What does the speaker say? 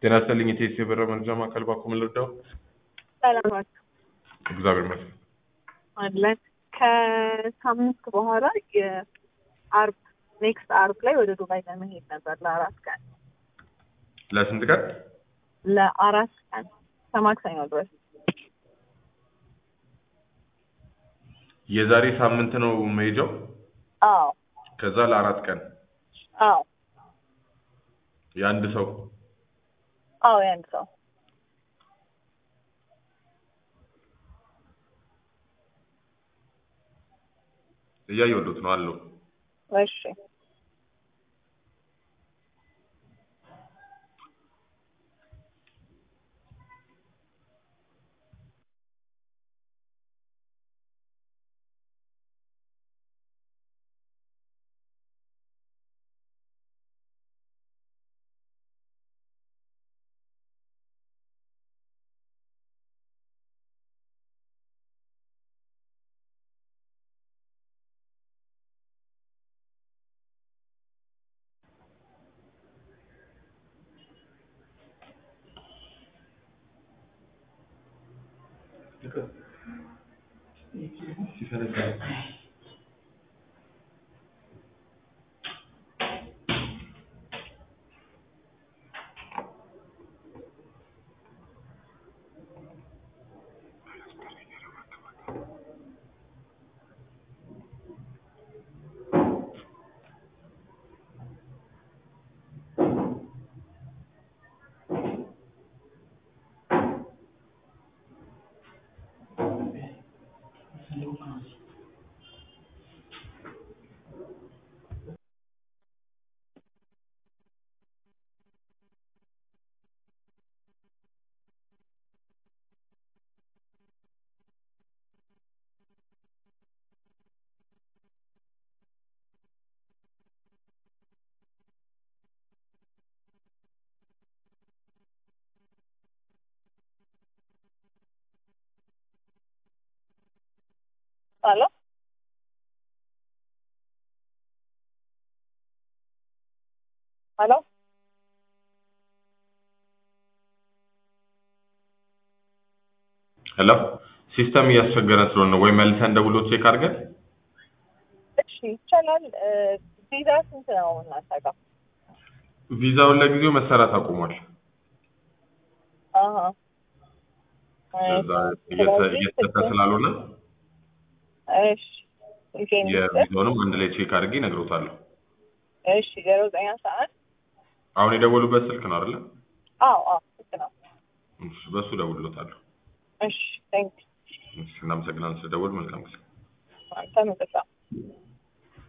ጤና ይስጥልኝ የቴስ የበረ መረጃ ማዕከል ባኮ ምን ልርዳው? ሰላም ናችሁ? እግዚአብሔር ይመስገን። አለን ከሳምንት በኋላ የአርብ ኔክስት አርብ ላይ ወደ ዱባይ ለመሄድ ነበር ለአራት ቀን ለስንት ቀን? ለአራት ቀን ከማክሰኞ ድረስ የዛሬ ሳምንት ነው መሄጃው። አዎ ከዛ ለአራት ቀን አዎ የአንድ ሰው አዎ የአንድ ሰው እያየሁት ነው አለው። እሺ ሄሎ ሄሎ ሄሎ ሲስተም እያስቸገረን ስለሆነ ወይ መልሰን ደውሎ ቼክ አድርገን እሺ ይቻላል እ ቪዛ ስንት ነው እናንተ ጋር ቪዛውን ለጊዜው መሰራት አቁሟል። አሀ እዛ እየተ- እየተሰጠ ስላልሆነ እሺ ይሄን የቪዛውንም አንድ ላይ ቼክ አድርጌ እነግሮታለሁ። እሺ ዜሮ ዘጠኝ አስራ አንድ አሁን የደወሉበት ስልክ ነው አይደለ? አዎ አዎ ልክ ነው እሺ፣ በሱ ደውሎታለሁ። እሺ ቴንክ እሺ፣ እናመሰግናለን ስለደወሉ። መልካም ጊዜ። አንተ